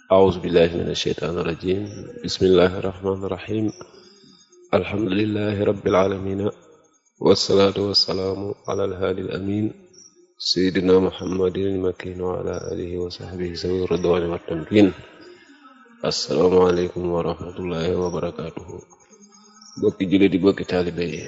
أعوذ بالله من الشيطان الرجيم بسم الله الرحمن الرحيم الحمد لله رب العالمين والصلاة والسلام على الهادي الأمين سيدنا محمد المكين وعلى آله وصحبه ذوي الرضوان والتمكين السلام عليكم ورحمة الله وبركاته bokki jullit di bokki taalibe yi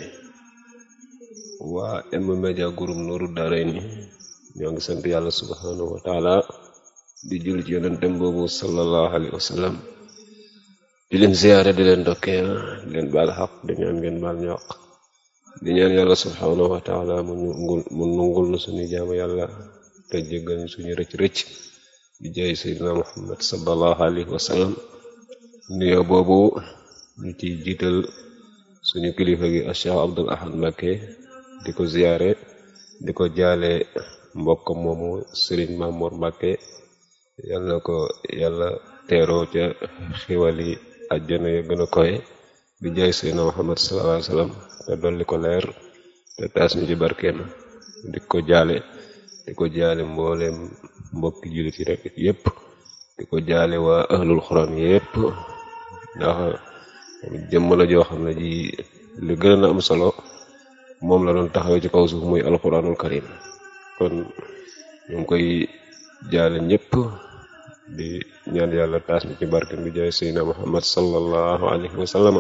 waa M-Media Group Nourou Darayni ñoo ngi sant yàlla subhanahu wa taala di julli ci yonentem boobu sallallahu alayhi wa sallam di leen ziyaare di leen dokkeel di leen baal xaq di ñaan ngeen baal ñu xaq di ñaan yàlla subhanahu wa taala mu nungul mu nungul nu suñu jaamu yàlla te jéggal ñu suñu rëcc rëcc di jaay sayyidina muhammad sallallahu alayhi wa sallam nuyoo boobu ñu ci jiital suñu kilifa gi Cheikh Abdul Ahad Mbacké di ko ziyaare di ko jaale mbokk moomu Serigne Mamour Mbacké yàlla na ko yàlla teeroo ca xiwali àjjana ya gën a koy di jaay Seydina Muhammad sallallahu alayhi wasallam te dolli ko leer te taas mi ci barkeem di ko jaale di ko jaale mbooleem mbokki jullit yi rek yépp di ko jaale waa ahlul xuraan yépp ndax jëmm la joo xam ne ji li gën a am solo moom la doon taxawee ci kaw suuf muy alquranul karim kon ñu ngi koy jaale ñëpp di ñaan yàlla taas mi ci barkem bi jaay seydina muhammad sallallahu alayhi wa sallam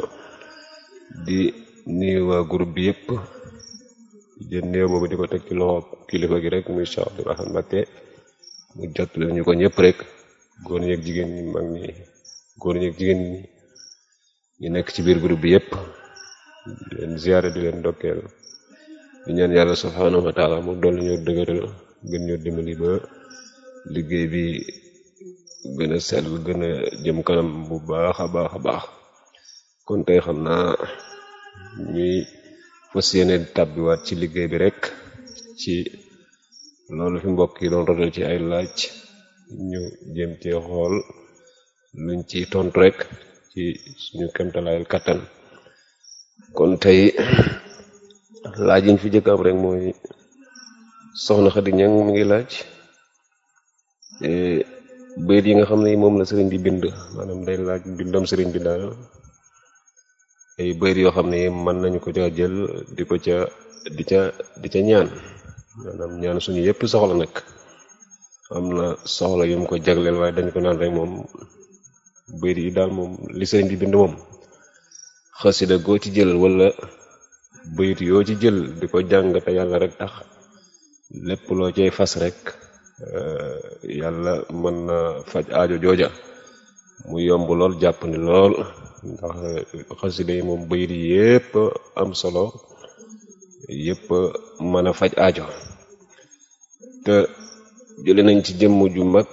di nuyu waa groupe bi yëpp jën néew boobu di ko teg ci loxo kilifa gi rek muy Cheikh Abdul Ahad Mbacké mu jot leen ñu ko ñëpp rek góor ñeeg jigéen ñi mag ñi góor ñeeg jigéen ñi ñu nekk ci biir groupe bi yëpp di leen ziyaare di leen dokkeel di ñaan yàlla subhanahu wa taala mu dolli ñoo dëgëral gën ñoo dimbali ba liggéey bi gën a sell gën a jëm kanam bu baax a baax a baax kon tey xam naa ñuy fas yéene tàbbiwaat ci liggéey bi rek ci loolu fi mbokk yi doon rotal ci ay laaj ñu jëm cee xool luñ ci tontu rek ci suñu kemtalaayal kattan kon tey laaj yiñ fi jëkk am rek mooy soxna Xadi Ñang mi ngi laaj bayit yi nga xam ne moom la sëriñ bi bind maanaam day laaj bindam sëriñ bi daal ay bayit yoo xam ne mën nañu ko ca jël di ko ca di ca di ca ñaan maanaam ñaan suñu yépp soxla nag am na soxla yu mu ko jagleel waaye dañ ko naan rek moom bayit yi daal moom li sëriñ bi bind moom xasida goo ci jël wala bayit yoo ci jël di ko jàng te yàlla rek tax lépp loo cay fas rek yàlla mën na faj aajo jooja mu yomb lool jàpp ni lool ndax xasida yi moom bayit yi yépp am solo yépp mën a faj aajo te jële nañ ci jëmm ju mag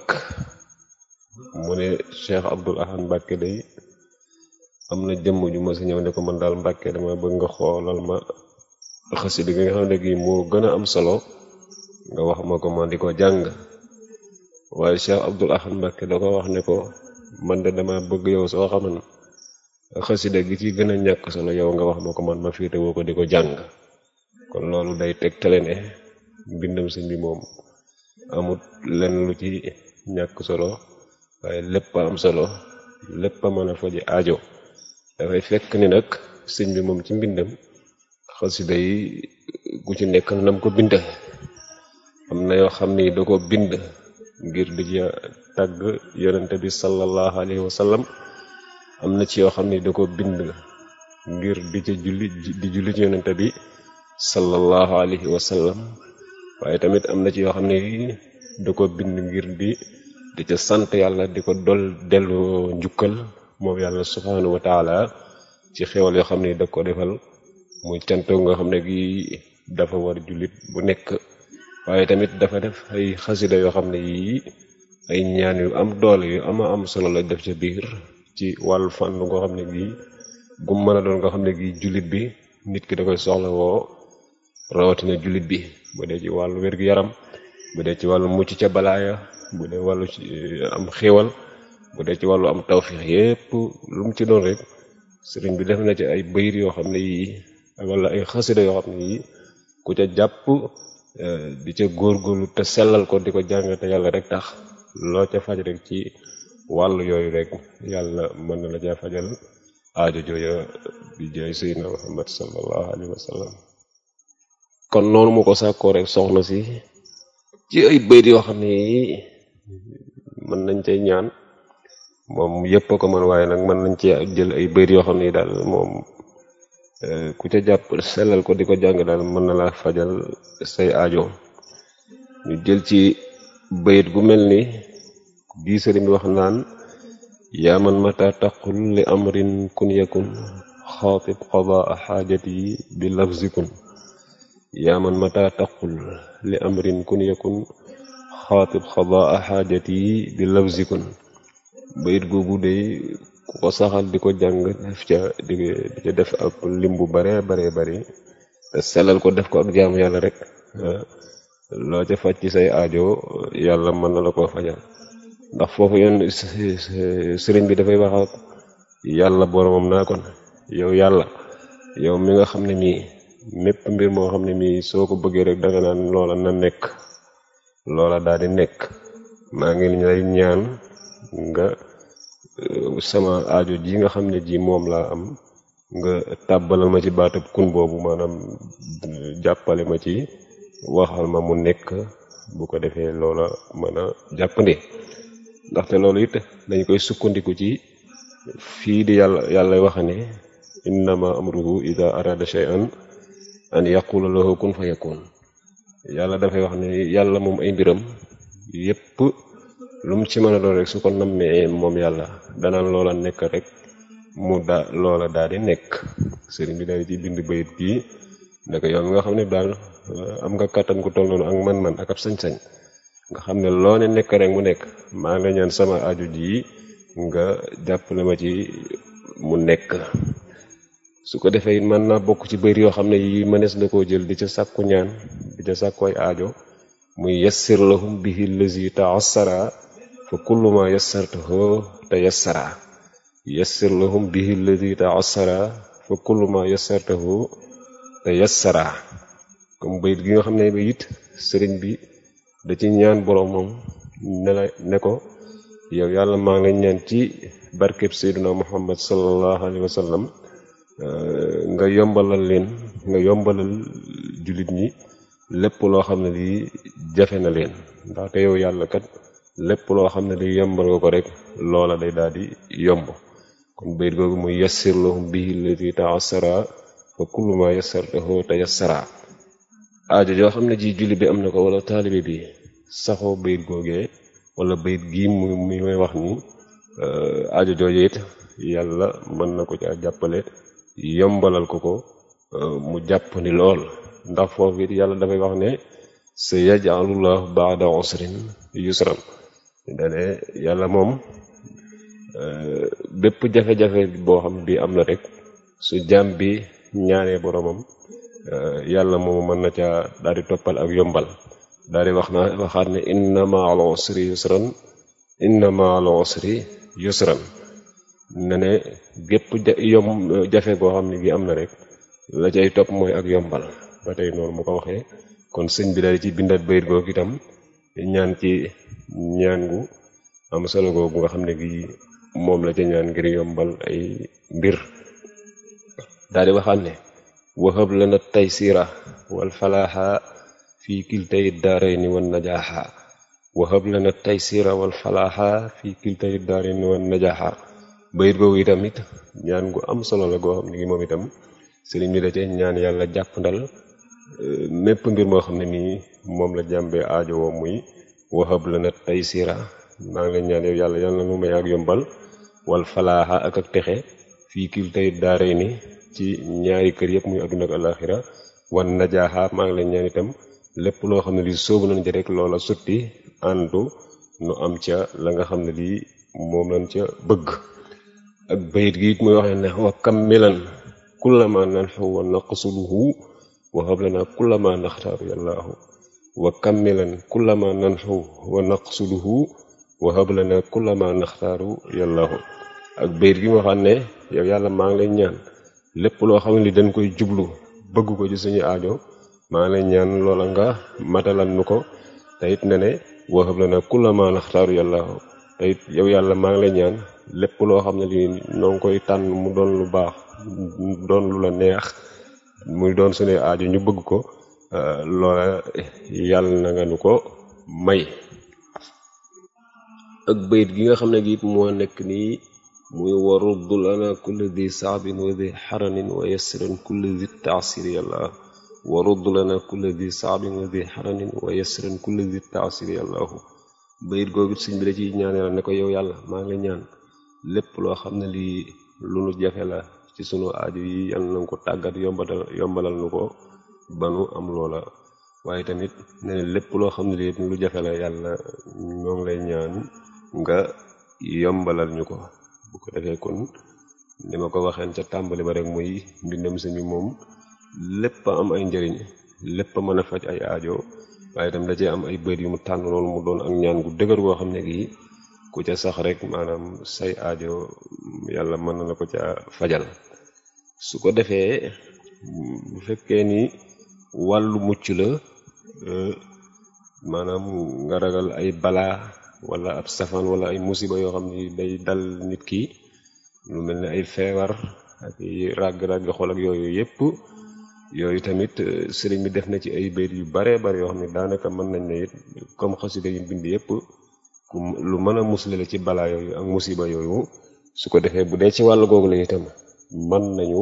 mu ne Cheikh Abdul Ahad Mbacké day am na jëmm ju ma si ñëw ne ko man daal Mbacké dama bëgg nga xoolal ma xasida gi nga xam ne gi moo gën a am solo nga wax ma ko ma di ko jàng waaye Cheikh Abdul Ahad Mbacké da ko wax ne ko man de dama bëgg yow soo xaman xasida gi ci gën a ñàkk solo yow nga wax ma ko man ma féete woo ko di ko jàng kon loolu day tegtale ne mbindam sëñ bi moom amut lenn lu ci ñàkk solo waaye lépp a am solo lépp a mën a faji aajo dafay fekk ni nag sëñ bi moom ci mbindam xasida yi gu ci nekk nam ko bind am na yoo xam ni da ko bind ngir di ca tàgg yonente bi sallallahu alayhi wa sallam am na ci yoo xam ni da ko bind ngir di ca julli di julli ci yonente bi sallallahu alayhi wa sallam waaye tamit am na ci yoo xam ni da ko bind ngir di di ca sant yàlla di ko dol dellu njukkal moom yàlla subhanahu wa taala ci xewal yoo xam ni da ko defal muy cant nga xam ne gi dafa war jullit bu nekk waaye tamit dafa def ay xasida yoo xam ne yii ay ñaan yu am doole yu ama am solo la def ca biir ci wàllu fànn ngoo xam ne gi gum mën a doon nga xam ne gi jullit bi nit ki da koy soxla woo rawatina jullit bi bu dee ci wàllu wér-gu-yaram bu dee ci wàllu mucc ca balaaya bu dee wàllu am xéewal bu dee ci wàllu am tawfiix yépp lu mu ci doon rek sëriñ bi def na ci ay bayit yoo xam ne yii wala ay xasida yoo xam ne yii ku ca jàpp di ca góorgóorlu te sellal ko di ko jàng te yàlla rek tax loo ca faj rek ci wàll yooyu rek yàlla mën na la caa fajal aajo jooja bi jaay seydina muhammad sallallahu alayhi wa sallam kon noonu mu ko sàkkoo rek soxna si ci ay bayt yoo xam ne mën nañ cay ñaan moom yépp a ko mën waaye nag mën nañ ci jël ay bayt yoo xam ne daal moom ku ca jàpp sellal ko di ko jàng daal mën na la fajal say aajo ñu jël ci bayit gu mel ni bii sëriñ bi wax naan yaa man mata taqul li amrin kun yakun xaatib qadaa xaajati bi lafzikun yaa man mata taqul li amrin kun yakun xaatib qadaa xaajati bi lafzikun bayit googu day ku ko saxal di ko jàng def ca di ca def ak lim bu bare bare bari te sellal ko def ko ak jaamu yàlla rek loo ca faj ci say aajo yàlla mën na la koo fajal ndax foofu yoon sëriñ bi dafay wax ak yàlla boromam naa kon yow yàlla yow mi nga xam ne mii mépp mbir moo xam ne mii soo ko bëggee rek danga naan loola na nekk loola daal di nekk maa ngi lay ñaan nga sama aajo ji nga xam ne ji moom laa am nga tàbbalal ma ci baatab kun boobu maanaam jàppale ma ci waxal ma mu nekk bu ko defee loola mën a jàppandi ndaxte loolu it dañ koy sukkandiku ci fii di yàlla yàlla waxa ne innama amruhu ida arada shay'an an yaqula lahu kun fa yakun yàlla dafay wax ne yàlla moom ay mbiram yépp lu mu ci mën a doon rek su ko nammee moom yàlla danaan loola nekk rek mu da loola daal di nekk sëriñ bi daal di ci bind bayit bii ne ko yow mi nga xam ne daal am nga kàttan ku toll noonu ak man-man ak ab sañ-sañ nga xam ne loo ne nekk rek mu nekk maa ngi la ñaan sama aju ji nga jàppale ma ci mu nekk su ko defee it mën naa bokk ci bëri yoo xam ne yi mënees na koo jël di ca sàkku ñaan di ca sàkkooy aajo muy yassir lahum bihi lazi taassara fa kullu ma yassartahu te yassara yassir lahum bihi lazi taassara fa kullu ma yassartahu te yassara comme bayit gi nga xam ne ba it sëriñ bi da ci ñaan boromam ne la ne ko yow yàlla maa ngi ñaan ci barkeb seyduna muhammad sallallahu alayhi wa sallam nga yombalal leen nga yombalal jullit ñi lépp loo xam ne lii jafe na leen ndaxte yow yàlla kat lépp loo xam ne lii yombal nga ko rek loola day daal di yomb kon bayit googu muy yassir lahum bihi allati ta'assara fa kullu ma yassartahu tayassara aajo joo xam ne ji julli bi am na ko wala taalibe bi saxoo bayit googee wala bayit gii mu muy may wax ni aajo jooju it yàlla mën na ko caa jàppale yombalal ko ko mu jàpp ni lool ndax foofu it yàlla dafay wax ne sa yajalullahu baada usrin yusran dane yàlla moom bépp jafe-jafe boo xam bi am na rek su jaam bi ñaanee boromam yàlla moomu mën na caa daal di toppal ak yombal daal di wax na waxaat ne inna ma'al usri yusran inna ma'al usri yusran ne ne gépp yom jafe goo xam ne gi am na rek la cay topp mooy ak yombal ba tey noonu mu ko waxee kon sëñ bi daal ci bindat bayit googu itam ñaan ci ñaan gu am solo googu nga xam ne gi moom la ca ñaan ngir yombal ay mbir daal di waxaat ne wahab lana taysira wal falaaxa fi kiltay daarayni wan najaaxa wahab lana taysira wal falaaxa fi kiltay daarayni wan najaaxa bayit googu itam it ñaan gu am solo la goo xam ne gi moom itam sëriñ bi da cee ñaan yàlla jàpp ndal mépp mbir moo xam ne nii moom la jàmbee aajo woo muy wahab lana taysira maa ngi leen ñaan yow yàlla yàlla na nu may ak yombal wal falaaxa ak ak texe fii kiltay daarayni ci ñaari kër yëpp muy àdduna ak alaxira wan najaaxa maa ngi leen ñaan itam lépp loo xam ne lii soobu nañ ci rek loola sutti àndu nu am ca la nga xam ne lii moom lañ ca bëgg ak bayit gi it muy wax ne wa kammilan kullama nanxu wa naqsuluhu wa hab lana kullama naxtaaru yàllaahu wa kammilan kullama nanxu wa naqsuluhu wa hab lana kullama naxtaaru yàllaahu ak bayit gi mu waxaat ne yow yàlla maa ngi lay ñaan lépp loo xam ne li dañ koy jublu bëgg ko ci suñu aajo maa ngi lay ñaan loola nga matalal nu ko te it ne ne wahab lana kulla ma naxtaaru yàlla te it yow yàlla maa ngi lay ñaan lépp loo xam ne lii noo ngi koy tànn mu doon lu baax doon lu la neex muy doon suñu aajo ñu bëgg ko loola yàlla na nga nu ko may ak bayit gi nga xam ne gi it moo nekk nii muy warudd lana kulli di saabin wa di xaranin wa yassiran kulli di taasiri yàlla warudd lana kulli di saabin wa di xaranin wa yassiran kulli di taasiri yàllaahu bayit googu sëñ bi da ci ñaaneel ne ko yow yàlla maa ngi lay ñaan lépp loo xam ne lii lu nu jafe la ci sunu aaju yi yàlla na nga ko tàggat yombalal yombalal nu ko ba nu am loola waaye tamit ne lépp loo xam ne lii lu jafe la yàlla ñoo ngi lay ñaan nga yombalal ñu ko bu ko defee kon ni ma ko waxeen ca tàmbali ba rek muy mbindam sëñ bi moom lépp am ay njëriñ lépp mën a faj ay aajo waaye tam da cee am ay bët yu mu tànn loolu mu doon ak ñaan gu dëgër goo xam ne gii ku ca sax rek maanaam say aajo yàlla mën na la ko ca fajal su ko defee bu fekkee ni wàllu mucc la maanaam nga ragal ay balaa wala ab safaan wala ay musiba yoo xam ni day dal nit ki lu mel ne ay feebar ak ràgg-ràgg xol ak yooyu yépp yooyu tamit sëriñ bi def na ci ay bayt yu bare bare yoo xam ne daanaka mën nañ ne it comme xasida yu bind yépp ku lu mën a musle la ci balaa yooyu ak musiba yooyu su ko defee bu dee ci wàll googu la itam mën nañu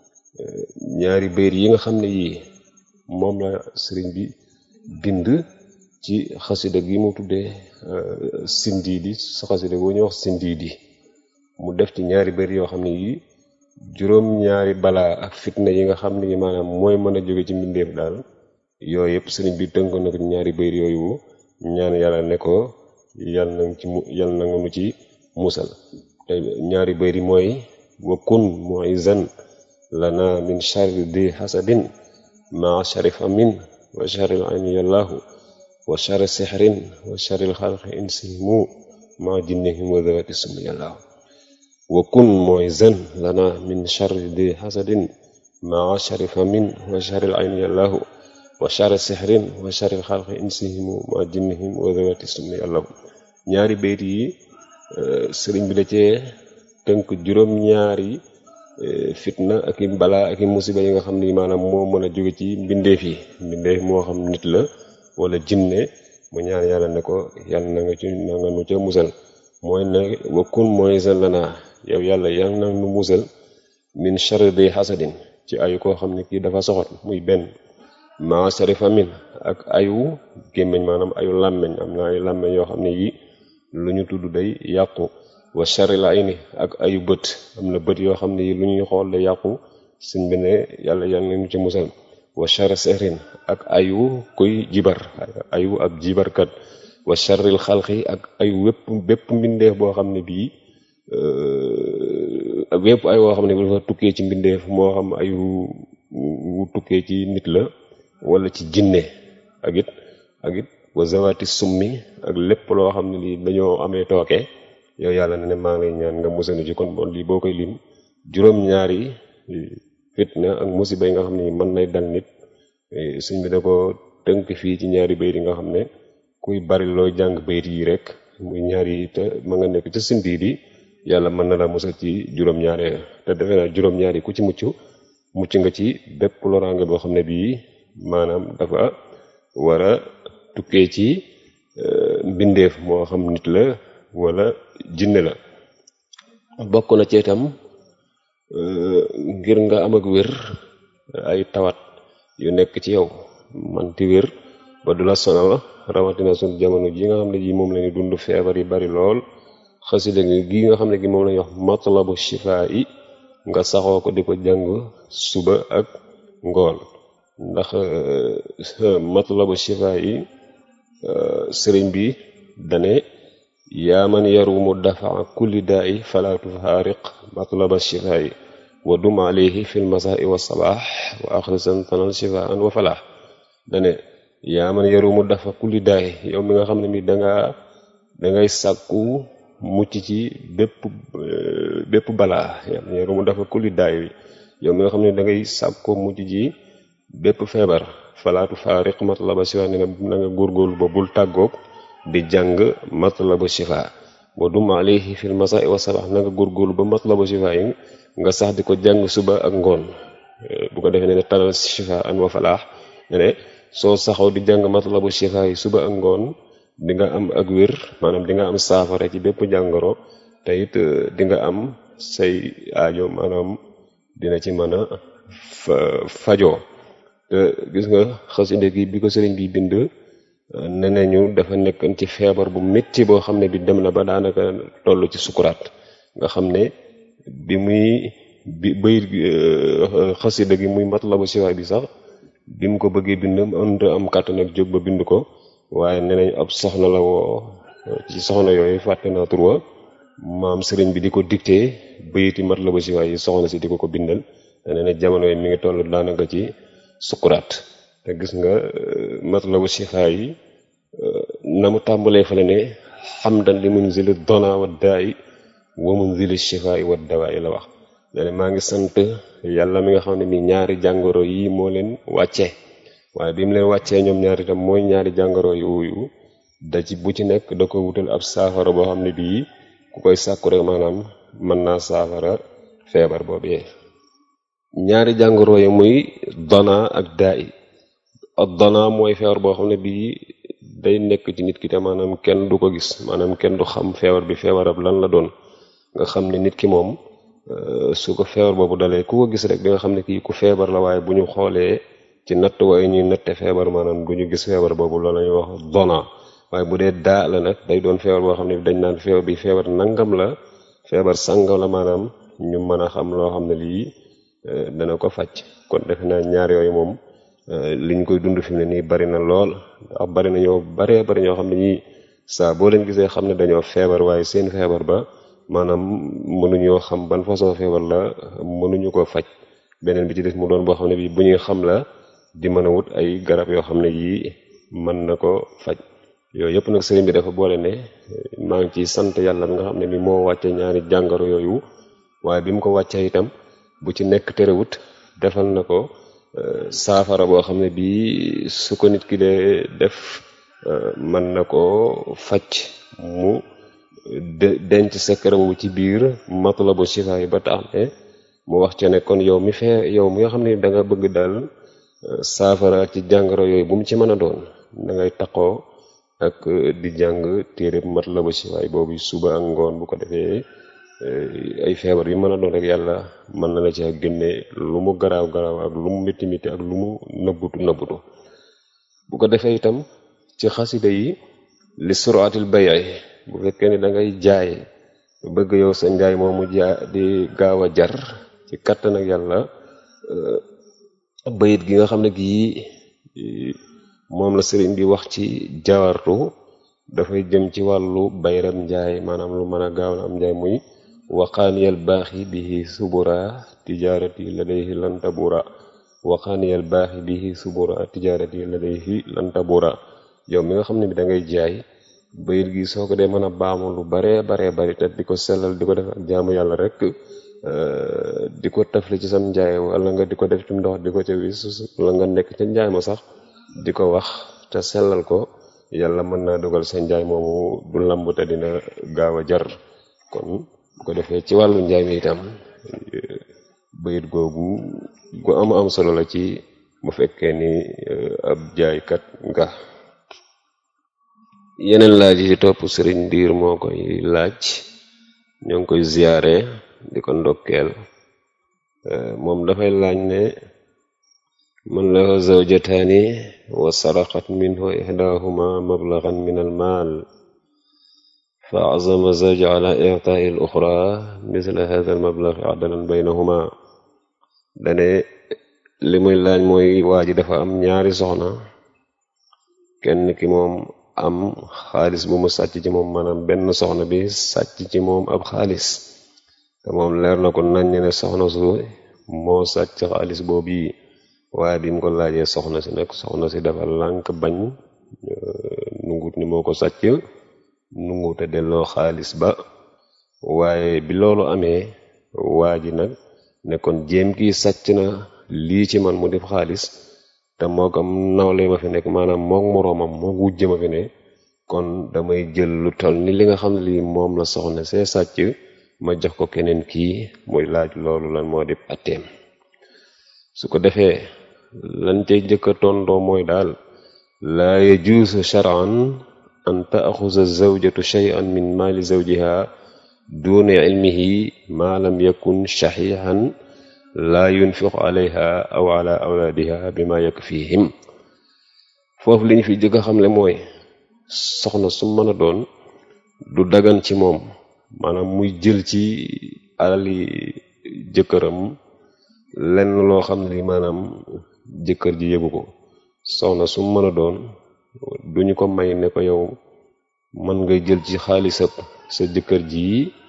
ñaari bayt yi nga xam ne yii moom la sëriñ bi bind ci xasida gi mu tuddee sindiidi sa xasida boo ñuy wax sindiidi mu def ci ñaari bayt yoo xam ne yii juróom ñaari balaa ak fitna yi nga xam ne yi maanaam mooy mën a jóge ci mbindeef daal yooyu yëpp sëriñ bi tënk na ko ñaari bayt yooyu ñaan yàlla ne ko yal na ci mu yal na nga nu ci musal te ñaari bayt yi mooy wa kun muizan lana min sharri di hasadin ma sharifa min wa sharri ayni yallahu wa sharri sihrin wa sharri xalqi insihimu ma jinnihim wa zawati sum yallahu wa kun muizan lana min sharri di hasadin ma sharifa min wa sharri ayni yallahu wa sharri sihrin wa sharri xalqi insihimu ma jinnihim wa zawati sum yallahu ñaari bayt yi sëriñ bi da cee tënk juróom-ñaari fitna ak i balaa ak i musiba yi nga xam ni maanaam moo mën a jóge ci mbindeef yi mbindeef moo xam nit la wala jinne mu ñaan yàlla ne ko yàlla na nga ci na nga nu ca musal mooy ne wakkun mooy seen lanaa yow yàlla yàlla na nu musal min sharri di hasadin ci ayu koo xam ne kii dafa soxot muy benn ma sharifa min ak ayu gémmiñ maanaam ayu làmmeñ am na ay làmmeñ yoo xam ne yi lu ñu tudd day yàqu wa sharri la ayni ak ayu bët am na bët yoo xam ne yi lu ñuy xool day yàqu suñ bi ne yàlla yàlla nañu ci musal wa sharri sihrin ak ayu kuy jibar ayu ab jibarkat wa sharril xalqi ak ayu wépp bépp mbindeef boo xam ne bii wépp ay woo xam ne bi dafa tukkee ci mbindeef moo xam ayu wu tukkee ci nit la wala ci jinne ak it ak it wa zawati summi ak lépp loo xam ne lii dañoo amee tooke yow yàlla ne ne maa ngi lay ñaan nga musal ci kon bon lii boo koy lim juróom-ñaari fitna ak musiba yi nga xam ne mën nay dal nit suñ bi da ko tënk fii ci ñaari bayit yi nga xam ne kuy bari looy jàng bayit yi rek muy ñaari te ma nga nekk ca sindiit yi yàlla mën na la musal ci juróom-ñaari te defe naa juróom-ñaari ku ci mucc mucc nga ci bépp loraange boo xam ne bii maanaam dafa war a tukkee ci mbindeef moo xam nit la wala jinne la bokk na ci itam ngir nga am ak wér ay tawat yu nekk ci yow man ti wér ba du la sonal rawatina suñ jamono ji nga xam ne ji moom la ñu dund feebar yi bari lool xasida gi nga xam ne gi moom la ñuy wax matlabu shifaa yi nga saxoo ko di ko jàng suba ak ngoon ndax matlabu shifaa yi sëriñ bi dane yaa man yarumu dafaa kulli daa i fala tufaariq matlaba shifaa yi wa dum alayhi fi lmasai wa sabaax wa axrisan tanal shifaan wa falaax dane yaa man yarumu dafa kulli daa i yow mi nga xam ne mi danga dangay sàkku mucc ci bépp bépp balaa yaa man yarumu dafa kulli daa i yow mi nga xam ne dangay sàkku mucc ci bépp feebar falaatu faariq matlaba shifaa ne na nga góorgóorlu ba bul tàggoog di jàng matlabu shifaa wa dum alayhi fil masaa wa sabax na nga góorgóorlu ba matlabu shifaa yi nga sax di ko jàng suba ak ngoon bu ko defee ne ne talal shifaa an wa falaax ne ne soo saxoo di jàng matlabu shifaa yi suba ak ngoon di nga am ak wér maanaam di nga am saafara ci bépp jàngoro te it di nga am say aajo maanaam dina ci mën a fajoo te gis nga xasida gi bi ko sëriñ bi bind ne nañu dafa nekkoon ci feebar bu métti boo xam ne bi dem na ba daanaka toll ci sukuraat nga xam ne bi muy bi bayit xasida gi muy matlabu siwaay bi sax bi mu ko bëggee bind mënut am kàttan ak jóg ba bind ko waaye nee nañ ab soxna la woo ci soxna yooyu fàtte naa tur wa maam sëriñ bi di ko dicté bayiti matlabu siwaay yi soxna si di ko ko bindal nee na jamono yi mi ngi toll daanaka ci sukuraat te gis nga matlabu siwaay yi na mu tàmbalee fale ne xamdan li munzili dona wa daay wa munzili shifaay wa dawaay la wax dane maa ngi sant yàlla mi nga xam ne mi ñaari jàngoro yi moo leen wàcce waaye bi mu leen wàccee ñoom ñaari tam mooy ñaari jàngoro yooyu da ci bu ci nekk da ko wutal ab saafara boo xam ne bii ku koy sàkku rek maanaam mën naa saafara feebar boobee ñaari jàngoro yi muy dona ak daay ak dona mooy feebar boo xam ne bii day nekk ci nit ki te maanaam kenn du ko gis maanaam kenn du xam feebar bi feebarab lan la doon nga xam ne nit ki moom su ko feebar boobu dalee ku ko gis rek di nga xam ne kii ku feebar la waaye bu ñu xoolee ci natt waaye ñuy natte feebar maanaam du ñu gis feebar boobu loolu la ñuy wax dona waaye bu dee daa la nag day doon feebar boo xam ne dañ naan feebar bi feebar nangam la feebar sangam la maanaam ñu mën a xam loo xam ne lii dana ko faj kon defe naa ñaar yooyu moom liñ koy dund fi mu ne nii bari na lool ndax bari na ñoo baree bari ñoo xam ne ñii saa boo leen gisee xam ne dañoo feebar waaye seen feebar ba maanaam mënuñoo xam ban façon feebar la mënuñu ko faj beneen bi ci des mu doon boo xam ne bii bu ñuy xam la di mën a wut ay garab yoo xam ne yii mën na ko faj yooyu yëpp nag sëriñ bi dafa boole ne maa ngi ciy sant yàlla bi nga xam ne bi moo wàcce ñaari jàngoro yooyu waaye bi mu ko wàccee itam bu ci nekk terewut defal na ko saafara boo xam ne bii su ko nit ki dee def mën na ko faj mu denc secret boobu ci biir matlabu shifa yi ba tax ne mu wax ca ne kon yow mi fee yow mi nga xam ne da nga bëgg daal saafara ci jàngoro yooyu bu mu ci mën a doon da ngay taqoo ak di jàng téere matlabu shifa yi boobu suba ak ngoon bu ko defee ay feebar yi mën a doon rek yàlla mën na la ci génne lu mu garaaw garaaw ak lu mu métti métti ak lu mu nëbbutu nëbbutu bu ko defee itam ci xasida yi li suraatil bayay bu fekkee ni da ngay jaay bëgg yow sa njaay moomu jaa di gaaw a jar ci kattan ak yàlla bayit gi nga xam ne gii moom la sëriñ bi wax ci jawartu dafay jëm ci wàllu bayram njaay maanaam lu mën a gaaw la am njaay muy waqaaniyal baaxi bihi subura tijaarati ladayhi lan tabura waqaaniyal baaxi bihi subura tijaarati ladayhi lan tabura yow mi nga xam ne bi da ngay jaay bayit gi soo ko dee mën a baamu lu baree baree bari te di ko sellal di ko def ak jaamu yàlla rek di ko tafli ci sam njaay wala nga di ko def ci ndox di ko ca wis wala nga nekk ca njaay ma sax di ko wax te sellal ko yàlla mën naa dogal sa njaay moomu du lamb te dina gaaw a jar kon bu ko defee ci wàllu njaay mi itam bayit googu gu am am solo la ci bu fekkee ni ab jaaykat nga yeneen laaj yi ci topp sëriñ ndiir moo koy laaj ñoo ngi koy ziyaare di ko ndokkeel moom dafay laaj ne man lahu zawjataani wa saraqat minhu ihdahuma mablagan min al maal fa azama zawj ala i'taai al uxra misla hada al mablag adalan baynahuma dane li muy laaj mooy waa ji dafa am ñaari soxna kenn ki moom am xaalis bu mu sàcc ci moom maanaam benn soxna bi sàcc ci moom ab xaalis te moom leer na ko nañ ne soxna su moo sàcc xaalis boobu yi waaye bi mu ko laajee soxna si nag soxna si dafa lànk bañ nungut ni moo ko sàcc nungute delloo xaalis ba waaye bi loolu amee waa ji nag ne kon jéem kii sàcc na lii ci man mu def xaalis te moo ko nawle ma fi nekk maanaam mook moroomam mook wujje ma fi ne kon damay jël lu toll ni li nga xam ne lii moom la soxna see sàcc ma jox ko keneen kii muy laaj loolu lan moo di atteem su ko defee lan cay jëkka tondoo mooy daal laa yajuusu shar'an an taaxuza zawjatu shay'an min maali zawjiha duna ilmihi ma lam yakun shaxiixan laa yunfiqu alayha aw ala awlaadiha bima yakfihim foofu li ñu fi jëkk a xamle mooy soxna su mën a doon du dagan ci moom maanaam muy jël ci alali jëkkëram lenn loo xam ne li maanaam jëkkër ji yëgu ko soxna su mën a doon duñu ko may ne ko yow mën ngay jël ci xaalisab sa jëkkër ji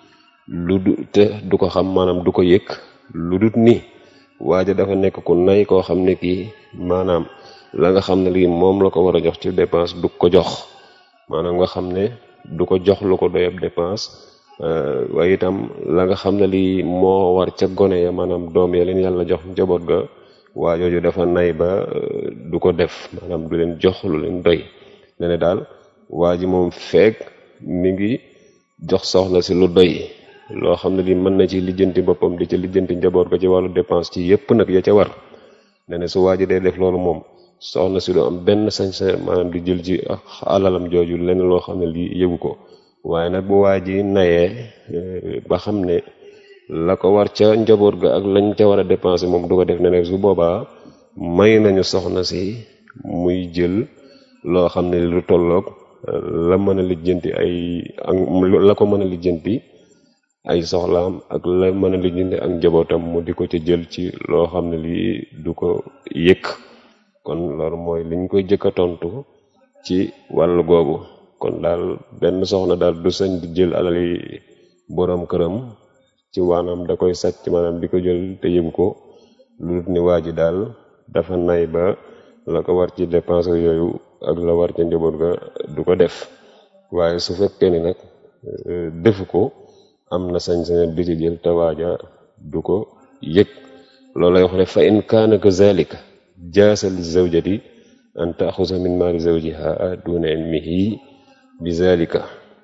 lu du te du ko xam maanaam du ko yëg lu dut ni waaja dafa nekk ku nay koo xam ne kii maanaam la nga xam ne lii moom la ko war a jox ci dépense du ko jox maanaam nga xam ne du ko jox lu ko doyab dépense waaye itam la nga xam ne lii moo war ca gone ya maanaam doom ya leen yàlla jox njaboot ga waa jooju dafa nay ba du ko def maanaam du leen jox lu leen doy ne ne daal waa ji moom feeg mi ngi jox soxna si lu doy loo xam ne lii mën na ci lijjanti boppam di ci lijjanti njaboot ga ci wàllu dépense ci yépp nag ya ca war ne ne su waa ji dee def loolu moom soxna si du am benn sañ-sañ maanaam di jël ci alalam jooju lenn loo xam ne lii yëgu ko waaye nag bu waa ji nayee ba xam ne la ko war ca njaboot ga ak lañ ca war a dépenser moom du ko def ne ne su boobaa may nañu soxna si muy jël loo xam ne lu tolloog la mën a lijjanti ay ak la ko mën a lijjanti ay soxlaam ak la mën a lijjanti ak njabootam mu di ko ca jël ci loo xam ne lii du ko yëkk kon loolu mooy liñ koy jëkk a tontu ci wàllu googu kon daal benn soxna daal du sañ di jël alali boroom këram ci waanaam da koy sàcc maanaam di ko jël te yëgu ko lu dul ni waa ji daal dafa nay ba la ko war ci dépense yooyu ak la war ci njaboot ga du ko def waaye su fekkee ni nag defu ko am na sañ-sañ di ci jël te waaja du ko yëg loolu lay wax ne fa in kaana kazalika jaasa li zawjati an taaxusa min maali zawjiha duna ilmihi bi zalika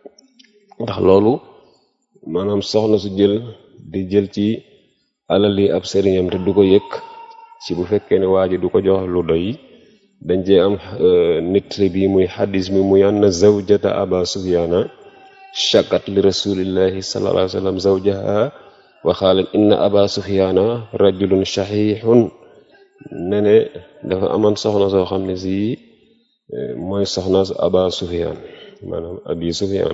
ndax loolu maanaam soxna su jël di jël ci alali ab sëriñam te du ko yëg ci bu fekkee ne waa ji du ko jox lu doy dañ cee am nit bi muy xadis mi muy anna zawjata aba sufyaana shakat li rasulillahi sallallahu alayhi wa sallam zawjaha wa xaalat inna aba sufyaana rajulun shahihun ne ne dafa amoon soxna soo xam ne si mooy soxna aba sufyaan maanaam abi sufyaan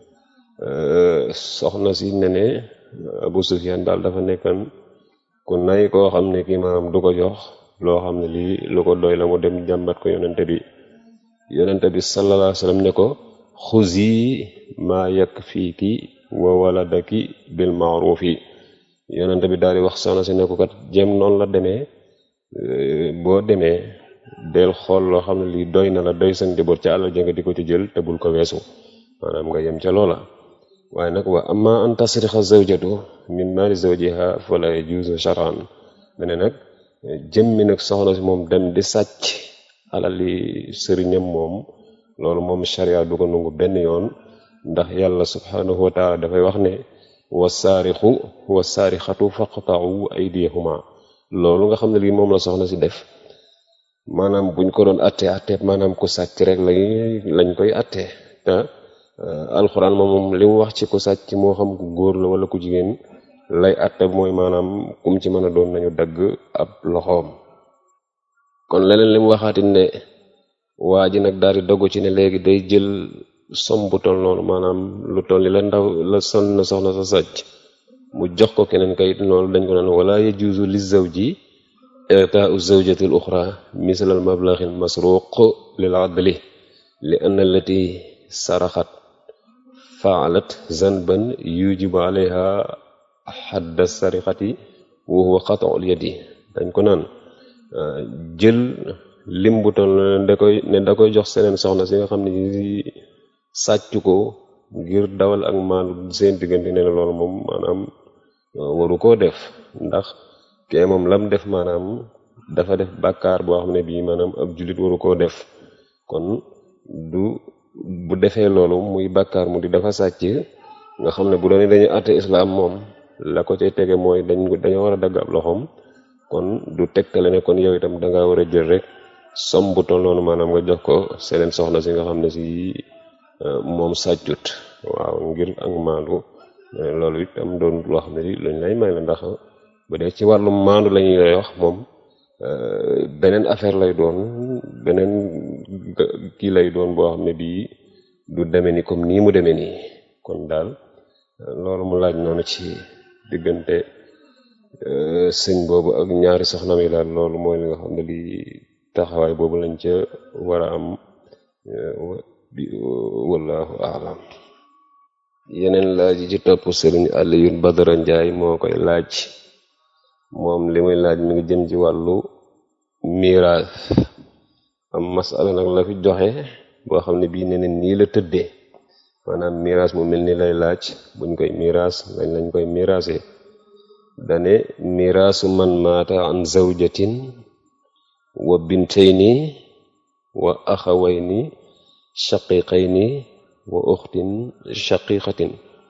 soxna si ne ne abu sufyaan daal dafa nekkan ku nay koo xam ne kii maanaam du ko jox loo xam ne lii lu ko doy la mu dem jàmbat ko yonente bi yonente bi sallallahu alayhi wa sallam ne ko xuzi maa yakfiiki wa waladaki bil maarufi yonente bi daal di wax soxna si ne ko kat jëm noonu la demee boo demee del xool loo xam ne lii doy na la doy sa njaboot ca àll jënga di ko ci jël te bul ko weesu maanaam nga yem ca loola waaye nag wa amma an tasrixa zawjatu min maali zawjiha fala yajuuzu shar'an mene nag jëmmi nag soxna si moom dem di sàcc alali sëriñam moom loolu moom sharia du ko nangu benn yoon ndax yàlla subhanahu wa taala dafay wax ne wasaarixu wasaarixatu faqta'u aydiyahuma loolu nga xam ne lii moom la soxna si def maanaam buñ ko doon atte atte maanaam ku sàcc rek lañ lañ koy atte te alxuraan moom moom li mu wax ci ku sàcc moo xam ku góor la wala ku jigéen lay atte mooy maanaam kum ci mën a doon nañu dagg ab loxoom kon leneen li mu waxaatin ne waa ji nag daal di dogu ci ne léegi day jël som bu toll noonu maanaam lu toll ni la ndaw la son na soxna sa sàcc mu jox ko keneen kayit noonu dañ ko naan wala yajuuzu li zawji i'taa'u zawjati al uxra misl al mablaghi al masruq lil adli li anna allati saraxat faalat zanban yujibu alayha xadda sarixati wa huwa qat'ul yadi dañ ko naan jël lim bu toll ne da koy ne da koy jox seneen soxna si nga xam ne sàcc ko ngir dawal ak maandu seen diggante ne loolu moom maanaam waru koo def ndax kee moom lam def maanaam dafa def bàkkaar boo xam ne bii maanaam ab jullit waru koo def kon du bu defee loolu muy bàkkaar mu di dafa sàcc nga xam ne bu doon dañuy àtte islaam moom la ko cay tege mooy dañ dañoo war a dagg ab loxoom kon du tegtale ne kon yow itam dangaa war a jël rek som bu toll noonu maanaam nga jox ko seneen soxna si nga xam ne si moom sàccut waaw ngir ak maandu loolu itam doon loo xam ne li luñ lay may la ndax bu dee ci wàllum maandu la ñuy lay wax moom beneen affaire lay doon beneen kii lay doon boo xam ne bii du deme ni comme nii mu demee nii kon daal loolu mu laaj noonu ci diggante sëñ boobu ak ñaari soxna mi daal loolu mooy li nga xam ne lii taxawaay boobu lañ ca war a am wallahu aalam yeneen laaj yi ci topp sëriñ Aliyun Badara Njaay moo koy laaj moom li muy laaj mi ngi jëm ci wàllu miraas am masala nag la fi joxe boo xam ne bii neneen nii la tëddee maanaam miraas mu mel ni lay laaj buñ koy miraas lañ lañ koy miraase dane miraasu man maata an zawjatin wa bintayni wa axawayni shaqiqayni wa uxtin shaqiqatin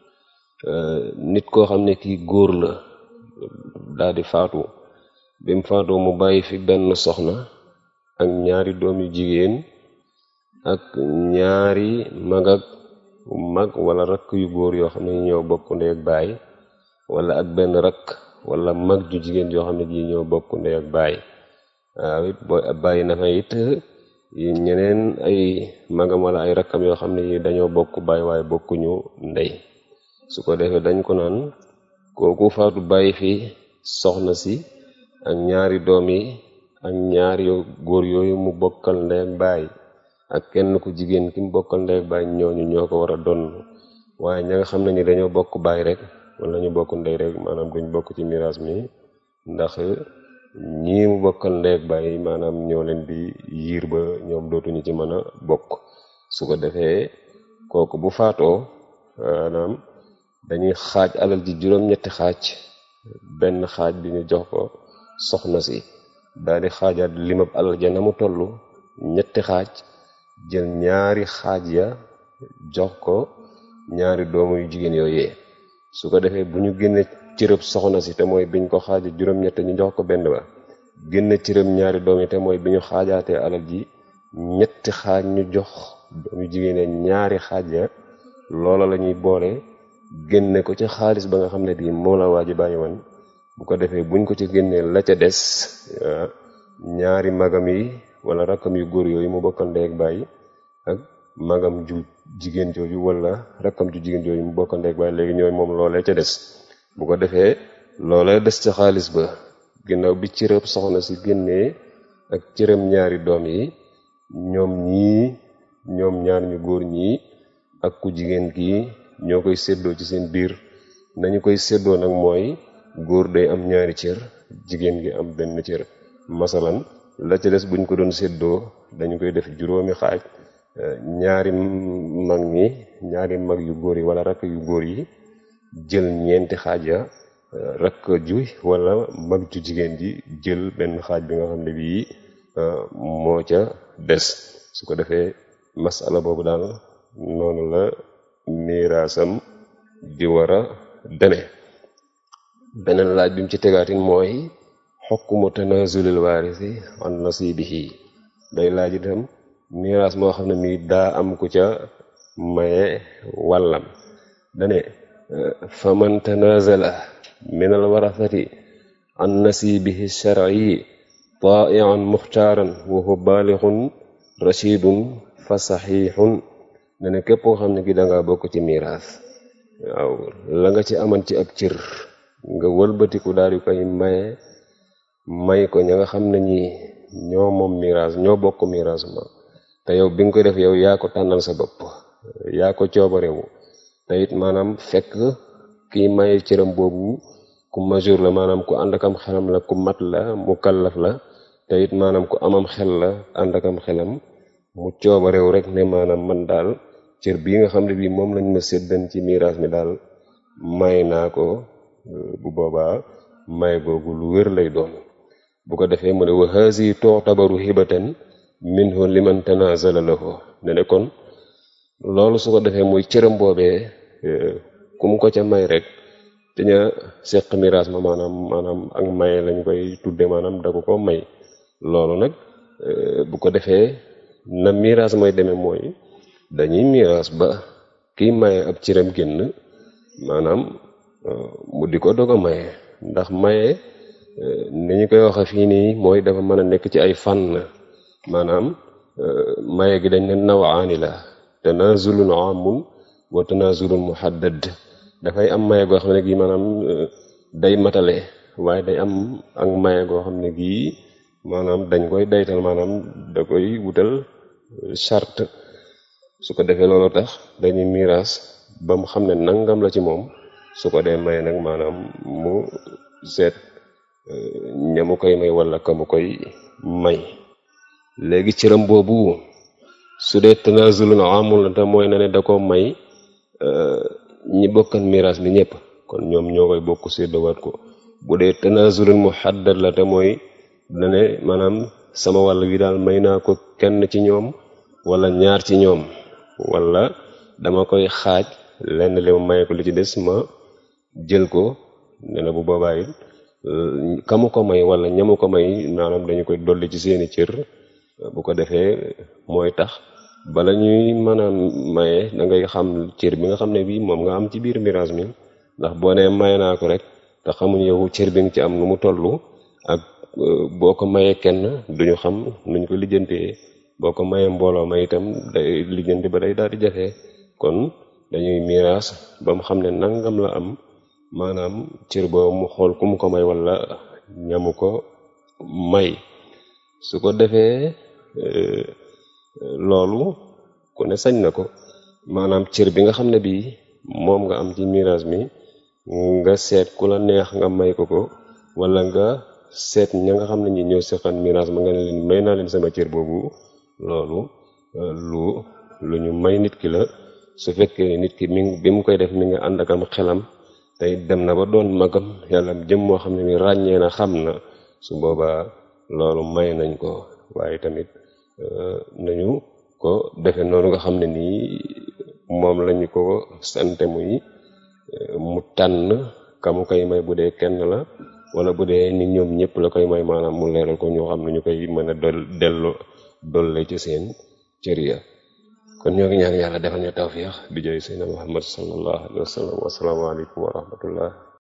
nit koo xam ne kii góor la daal di faatu bi mu faatoo mu bàyyi fi benn soxna ak ñaari doom yu jigéen ak ñaari mag ak mag wala rakk yu góor yoo xam ne ñoo bokk ndey ak baay wala ak benn rakk wala mag ju jigéen yoo xam ne ji ñoo bokk ndey ak baay waaw it booy bàyyi na fa it ñeneen ay magam wala ay rakkam yoo xam ne yi dañoo bokk baay waaye bokkuñu ndey su ko defee dañ ko naan kooku faatu bàyyi fi soxna si ak ñaari doom yi ak ñaari góor yooyu mu bokkal ndey ak baay ak kenn ku jigéen ki mu bokkal ndey ak baay ñooñu ñoo ko war a donn waaye ña nga xam ne ni dañoo bokk baay rek wala ñu bokk ndey rek maanaam duñ bokk ci miraas mi ndax ñii mu bokkal ndey ak baay maanaam ñoo leen di yiir ba ñoom dootuñu ci mën a bokk su ko defee kooku bu faatoo maanaam dañuy xaaj alal ji juróom-ñetti xaaj benn xaaj bi ñu jox ko soxna si daal di xaajaat limab alal ja na mu toll ñetti xaaj jël ñaari xaaj ya jox ko ñaari doomu yu jigéen yooyee su ko defee bu ñu génne cërëb soxna si te mooy biñ ko xaaja juróom-ñett ñu jox ko benn ba génne cërëb ñaari doom yi te mooy bi ñu xaajaatee alal ji ñetti xaaj ñu jox doomu jigéen ñaari xaaj ya loola la ñuy boole génne ko ci xaalis ba nga xam ne bii moo la waa ji bàyyi woon bu ko defee buñ ko ci génnee la ca des ñaari magam yi wala rakkam yu góor yooyu mu bokkal ndey ak bàyyi ak magam ju jigéen jooju wala rakkam ju jigéen jooju mu bokkal ndey ak bàyyi léegi ñooy moom loolee ca des bu ko defee loolee des ca xaalis ba ginnaaw bi cërëb soxna si génnee ak cërëm ñaari doom yi ñoom ñii ñoom ñaar ñu góor ñii ak ku jigéen kii ñoo koy séddoo ci seen biir nañu koy séddoo nag mooy góor day am ñaari cër jigéen gi am benn cër masalan la ca des buñ ko doon séddoo dañu koy def juróomi xaaj ñaari mag ñi ñaari mag yu góor yi wala rakk yu góor yi jël ñeenti xaaj ya rakk ju wala mag ju jigéen ji jël benn xaaj bi nga xam ne bii moo ca des su ko defee masala boobu daal noonu la miraasam di war a demee beneen laaj bi mu ci tegaatin mooy xokkumu tanazulil waarisi an nasibihi day laaj itam miraas moo xam ne mii daa am ku ca maye wàllam dane fa man tanazala min al warasati an nasibihi shar'i ta'ian muxtaaran wa huwa baalixun rashidun fa saxiixun ne ne képp koo xam ne gi dangaa bokk ci miraas waaw la nga ci aman ci ab cër nga wëlbatiku daal di koy maye may ko ña nga xam ne ñi ñoo moom miraas ñoo bokk miraas ma te yow bi nga koy def yow yaa ko tànnal sa bopp yaa ko coobarewu te it maanaam fekk kii maye cëram boobu ku majeur la maanaam ku ànd akam xelam la ku mat la mu kallaf la te it maanaam ku amam xel la ànd akam xelam mu coobarewu rek ne maanaam man daal cër bii nga xam ne bii moom lañ ma séddan ci miraas mi daal may naa ko bu boobaa may googu lu wér lay doon bu ko defee mu ne wa haasi tu'tabaru hibatan minhu liman tanazala lahu ne ne kon loolu su ko defee muy cëram boobee ku mu ko ca may rek te ña seq miraas ma maanaam maanaam ak maye lañ koy tudde maanaam da ko ko may loolu nag bu ko defee na miraas mooy demee mooy dañuy miraas ba kiy maye ab cëram génn maanaam mu di ko doog a maye ndax maye ni ñu koy waxe fii nii mooy dafa mën a nekk ci ay fànn maanaam maye gi dañ ne nawaani la tanazulun amun wa tanazulun muhaddad dafay am maye goo xam ne gii maanaam day matale waaye day am ak maye goo xam ne gii maanaam dañ koy daytal maanaam da koy wutal charte su ko defee loolu tax dañuy miraas ba mu xam ne nangam la ci moom su ko dee maye nag maanaam mu seet ñamu koy may wala ka mu koy may léegi cëram boobu su dee tanazulun amul la te mooy na ne da ko may ñi bokkan miraas mi ñëpp kon ñoom ñoo koy bokk séddawaat ko bu dee tanazulun muhaddad la te mooy na ne maanaam sama wàll wi daal may naa ko kenn ci ñoom wala ñaar ci ñoom wala dama koy xaaj lenn li ma maye ko li ci des ma jël ko ne na bu boobaa it kamu ko may wala ñamu ko may maanaam dañu koy dolli ci seeni cër bu ko defee mooy tax bala ñuy mën a maye da ngay xam cër bi nga xam ne bii moom nga am ci biir miraas mi ndax boo nee maye naa ko rek te xamuñ yow cër bi nga ci am nu mu toll ak boo ko mayee kenn duñu xam nuñ ko lijjantee boo ko mayee mbooloo ma itam day lijjanti ba day daal di jafe kon dañuy miraas ba mu xam ne nangam la am maanaam cër boobu mu xool ku mu ko may wala ñamu ko may su ko defee loolu ku ne sañ na ko maanaam cër bi nga xam ne bii moom nga am ci miraas mi nga seet ku la neex nga may ko ko wala nga seet ña nga xam ne ñi ñëw seqan miraas ma nga ne leen may naa leen sama cër boobu loolu lu lu ñu may nit ki la su fekkee nit ki mi bi mu koy def mi nga ànd ak am xelam tey dem na ba doon magam yàlla jëm moo xam ne ni ràññee na xam na su boobaa loolu may nañ ko waaye tamit nañu ko defe noonu nga xam ne nii moom lañu ko sante muy mu tànn kamu koy may bu dee kenn la wala bu dee ni ñoom ñëpp la koy may maanaam mu leeral ko ñoo xam ne ñu koy mën a dol dello dolle ci seen cër ya kon ñoo ngi ñaan yàlla defal ñu tawfiix bi jëy seydina muhammad sallallahu alayhi wa sallam wassalaamu aleykum wa rahmatullah